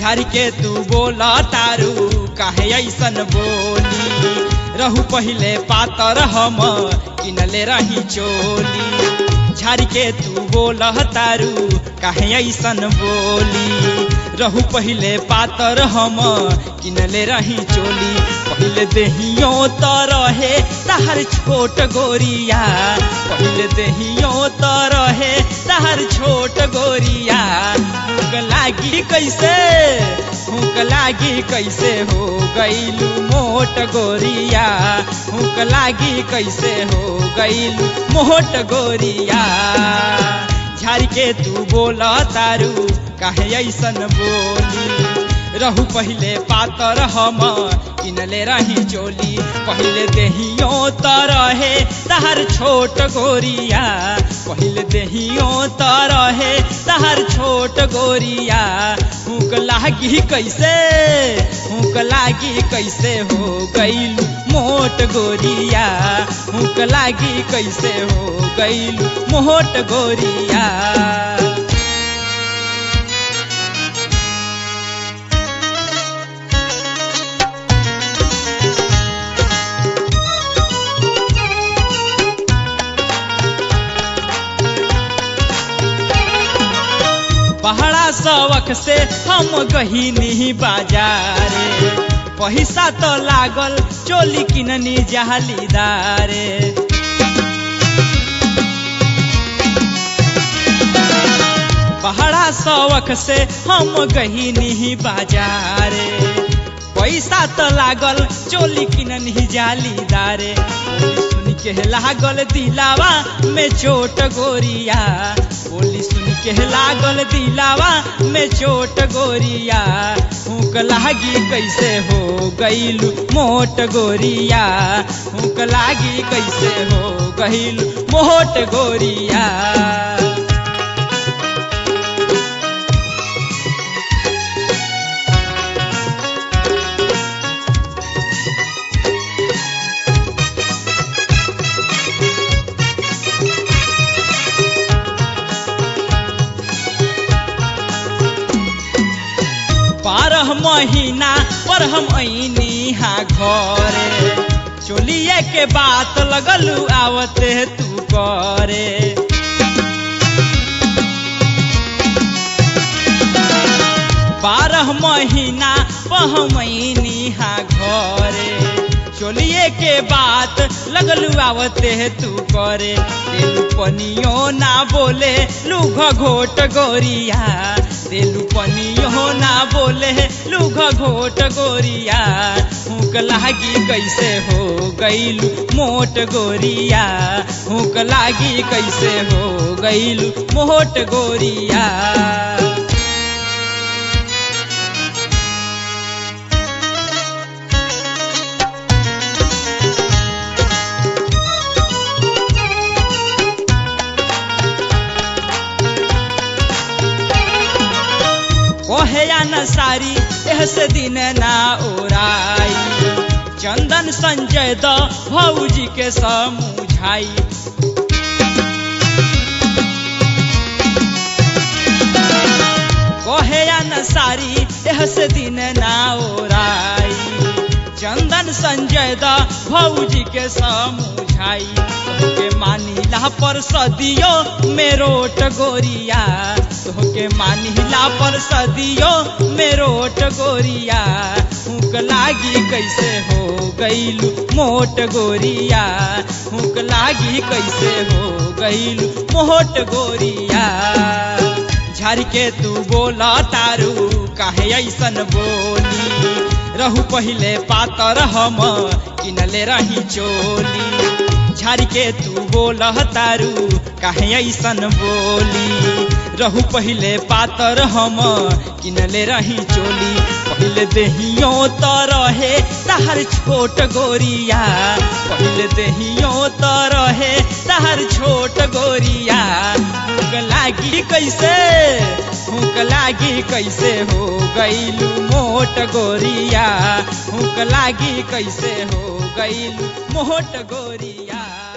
झाड़ के तू बोला तारू काहे ऐसन बोली रहू पहिले पातर हम किनले रही चोली झाड़ के तू बोल तारू काहे ऐसन बोली रहू पहिले पातर हम किनले रही चोली पहिले देहियो त रहे तहर छोट गोरिया पहिले देहियो त रहे तहर छोट गोरिया भूख लागी कैसे भूख लागी कैसे हो गईलू मोट गोरिया भूख लागी कैसे हो गईलू मोट गोरिया झाड़ के तू बोल तारू काहे ऐसन बोली रहू पहिले पातर हम किनले रही चोली पहिले देहियो त रहे तहर छोट गोरिया पहिले देहियो त रहे तहर छोट गोरिया भूख लागी कैसे भूख लागी कैसे हो गईलू मोट गोरिया भूख लागी कैसे हो गईलू मोट गोरिया पहाड़ा सवक से हम गहीनी बाजारे पैसा तो लागल चोली किननी जहलीदारे पहाड़ा सवक से हम गहीनी बाजारे पैसा तो लागल चोली किननी जालीदारे सुन के लागल दिलावा में चोट गोरिया बोली सुन के लागल दिलावा में चोट गोरिया भूख लागी कैसे हो गईलू मोट गोरिया भूख लागी कैसे हो गईलू मोट गोरिया बारह महीना पर हम ऐनी हा घरे चोलिए के बात लगलू आवते तू करे बारह महीना पहमैनी हा घरे चोलिए के बात लगलू आवते तू करे दिलू पनियो ना बोले लूघ घोट गोरिया दिलू पनियो ना बोले लूघ घोट गोरिया भूख लागी कैसे हो गईलू मोट गोरिया भूख लागी कैसे हो गईलू मोट गोरिया कहे या न सारी एह से दिन ना ओराई चंदन संजय द भौजी के समझाई कहे या न सारी एह से दिन ना ओराई चंदन संजय द भौजी के समझाई तोहके मानिला पर सदियो मेरोट गोरिया तोहके मानिला पर सदियो मेरोट गोरिया भूख लागी कैसे हो गईलू मोट गोरिया भूख लागी कैसे हो गईलू मोट गोरिया झाड़ के तू बोला तारू काहे ऐसन बोली रहू पहिले पातर हम किनले रही चोली झाड़ के तू बोल तारू काहे ऐसन बोली रहू पहिले पातर हम किनले रही चोली पहिले देहियो त रहे तहर छोट गोरिया पहिले देहियो त रहे तहर छोट गोरिया भूख लागी कैसे भूख लागी कैसे हो गईलू मोट गोरिया भूख लागी कैसे हो गईलू मोट गोरिया